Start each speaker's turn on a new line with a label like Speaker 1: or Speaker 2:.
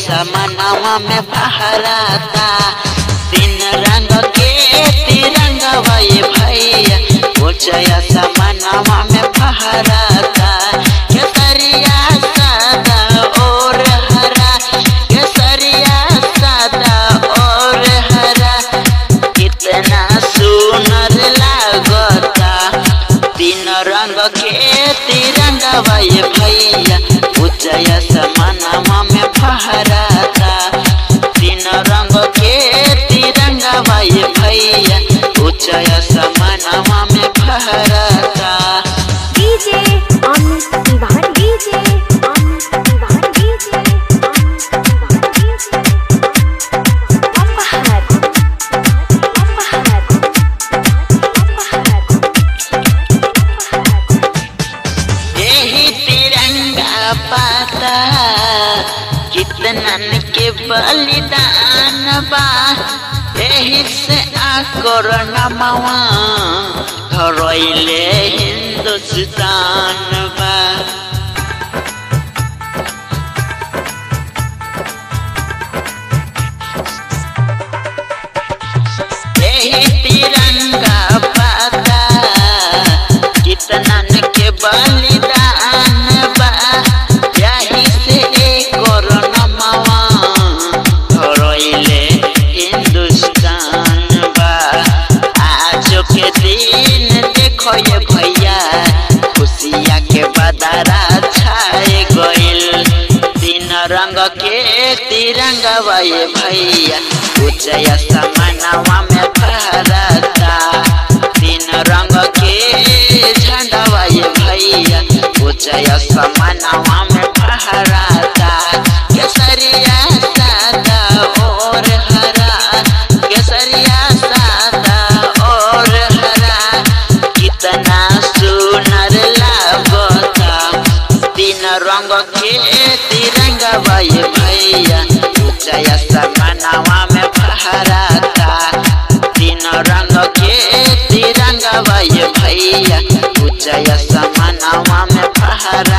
Speaker 1: समनवा में फहराता तीन रंग के तिरंगा ये भैया ऊंचा समनवा में फहराता केसरिया सादा और हरा केसरिया सादा और हरा कितना सुनर लागता तीन रंग के तिरंगा भाई भैया ऊंचा समानमा में फहराता तीन रंग के तिरंगा भाई भैया ऊंचा समानमा में फहराता
Speaker 2: DJ Amit Tiwari DJ Amit Tiwari DJ Amit Tiwari DJ अपहर अपहर अपहर
Speaker 1: यही तिरंगा पाता कितनन के बलिदान बा यही से आकर नमवा धरैले हिंदुस्तान बा यही तिरंगा पाता कितनन के बलिदान बा यही से एक नमवा धरैले हिंदुस्तान बा आज के दिन देखो ये भैया खुशिया के बदरा छाए गइल तीन रंग के तिरंगा बा ये भैया ऊंचा समानवा में फहराता तीन रंग के झंडा बा ये भैया ऊंचा समानवा में फहराता केसरिया सादा और हरा केसरिया सादा और हरा कितना सुनर लागता तीन रंग के तिरंगा भाई भैया ऊंचा समानवा में फहराता तीन रंग के तिरंगा भाई भैया ऊंचा समानवा में फहरा